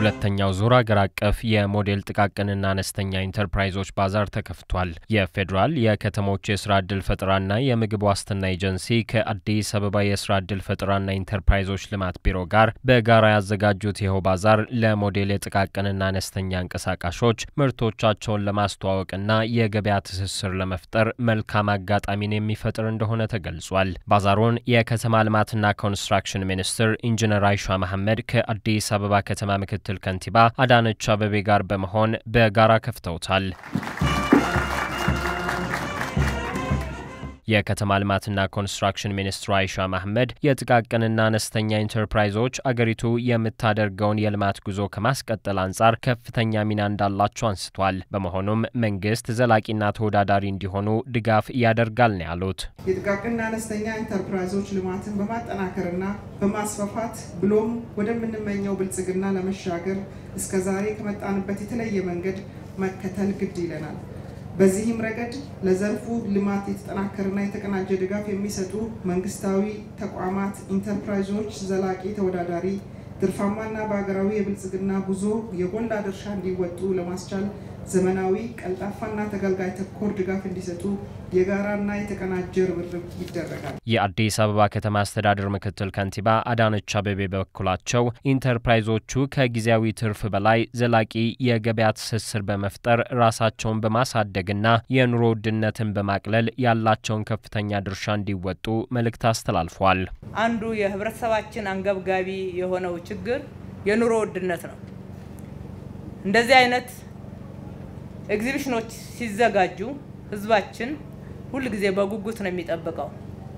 ሁለተኛው ዙር አገር አቀፍ የሞዴል ጥቃቅንና አነስተኛ ኢንተርፕራይዞች ባዛር ተከፍቷል። የፌዴራል የከተሞች የስራ ዕድል ፈጠራና የምግብ ዋስትና ኤጀንሲ ከአዲስ አበባ የስራ ዕድል ፈጠራና ኢንተርፕራይዞች ልማት ቢሮ ጋር በጋራ ያዘጋጁት ይኸው ባዛር ለሞዴል የጥቃቅንና አነስተኛ እንቀሳቃሾች ምርቶቻቸውን ለማስተዋወቅና የገበያ ትስስር ለመፍጠር መልካም አጋጣሚን የሚፈጥር እንደሆነ ተገልጿል። ባዛሩን የከተማ ልማትና ኮንስትራክሽን ሚኒስትር ኢንጂነር አይሻ መሐመድ ከአዲስ አበባ ከተማ ምክትል ከንቲባ አዳነች አበቤ ጋር በመሆን በጋራ ከፍተውታል። የከተማ ልማትና ኮንስትራክሽን ሚኒስትሩ አይሻ መሐመድ የጥቃቅንና አነስተኛ ኢንተርፕራይዞች አገሪቱ የምታደርገውን የልማት ጉዞ ከማስቀጠል አንጻር ከፍተኛ ሚና እንዳላቸው አንስቷል። በመሆኑም መንግስት ዘላቂና ተወዳዳሪ እንዲሆኑ ድጋፍ ያደርጋል ነው ያሉት። የጥቃቅንና አነስተኛ ኢንተርፕራይዞች ልማትን በማጠናከርና በማስፋፋት ብሎም ወደምንመኘው ብልጽግና ለመሻገር እስከዛሬ ከመጣንበት የተለየ መንገድ መከተል ግድ ይለናል። በዚህም ረገድ ለዘርፉ ልማት የተጠናከረና የተቀናጀ ድጋፍ የሚሰጡ መንግስታዊ ተቋማት ኢንተርፕራይዞች ዘላቂ፣ ተወዳዳሪ፣ ትርፋማና በሀገራዊ የብልጽግና ጉዞ የጎላ ድርሻ እንዲወጡ ለማስቻል ዘመናዊ፣ ቀልጣፋና ተገልጋይ ተኮር ድጋፍ እንዲሰጡ የጋራና የተቀናጀ ርብርብ ይደረጋል። የአዲስ አበባ ከተማ አስተዳደር ምክትል ከንቲባ አዳነች አቤቤ በበኩላቸው ኢንተርፕራይዞቹ ከጊዜያዊ ትርፍ በላይ ዘላቂ የገበያ ትስስር በመፍጠር ራሳቸውን በማሳደግና የኑሮ ውድነትን በማቅለል ያላቸውን ከፍተኛ ድርሻ እንዲወጡ መልእክት አስተላልፏል። አንዱ የህብረተሰባችን አንገብጋቢ የሆነው ችግር የኑሮ ውድነት ነው። እንደዚህ አይነት ኤግዚቢሽኖች ሲዘጋጁ ህዝባችን ሁል ጊዜ በጉጉት ነው የሚጠብቀው።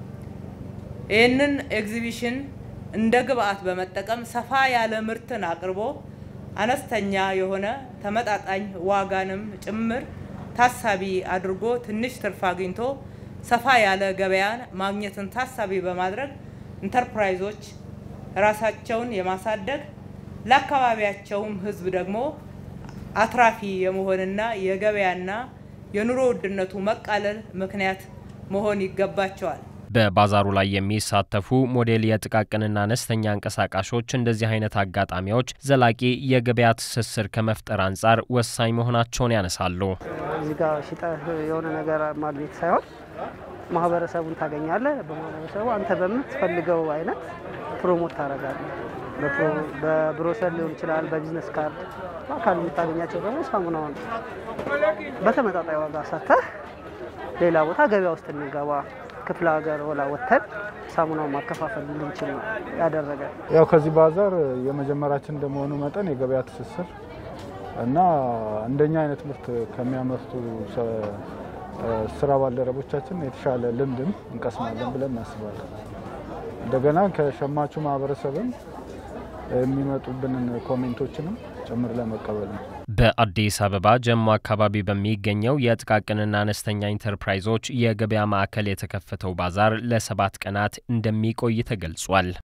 ይህንን ኤግዚቢሽን እንደ ግብአት በመጠቀም ሰፋ ያለ ምርትን አቅርቦ አነስተኛ የሆነ ተመጣጣኝ ዋጋንም ጭምር ታሳቢ አድርጎ ትንሽ ትርፍ አግኝቶ ሰፋ ያለ ገበያን ማግኘትን ታሳቢ በማድረግ ኢንተርፕራይዞች ራሳቸውን የማሳደግ ለአካባቢያቸውም ህዝብ ደግሞ አትራፊ የመሆንና የገበያና የኑሮ ውድነቱ መቃለል ምክንያት መሆን ይገባቸዋል። በባዛሩ ላይ የሚሳተፉ ሞዴል የጥቃቅንና አነስተኛ አንቀሳቃሾች እንደዚህ አይነት አጋጣሚዎች ዘላቂ የገበያ ትስስር ከመፍጠር አንጻር ወሳኝ መሆናቸውን ያነሳሉ። እዚህ ጋር ሽጠህ የሆነ ነገር ማግኘት ሳይሆን ማህበረሰቡን ታገኛለህ። በማህበረሰቡ አንተ በምትፈልገው አይነት ፕሮሞት ታደርጋለህ። በብሮሸር ሊሆን ይችላል፣ በቢዝነስ ካርድ በአካል የምታገኛቸው ደግሞ ሳሙናውን በተመጣጣኝ ዋጋ ሰጥተህ ሌላ ቦታ ገበያ ውስጥ እንገባ ክፍለ ሀገር ወላ ወጥተን ሳሙናውን ማከፋፈል እንድንችል ነው ያደረገ። ያው ከዚህ ባዛር የመጀመሪያችን እንደመሆኑ መጠን የገበያ ትስስር እና እንደኛ አይነት ምርት ከሚያመርቱ ስራ ባልደረቦቻችን የተሻለ ልምድም እንቀስማለን ብለን እናስባለን። እንደገና ከሸማቹ ማህበረሰብም የሚመጡብንን ኮሜንቶችንም ጭምር ለመቀበል ነው። በአዲስ አበባ ጀሞ አካባቢ በሚገኘው የጥቃቅንና አነስተኛ ኢንተርፕራይዞች የገበያ ማዕከል የተከፈተው ባዛር ለሰባት ቀናት እንደሚቆይ ተገልጿል።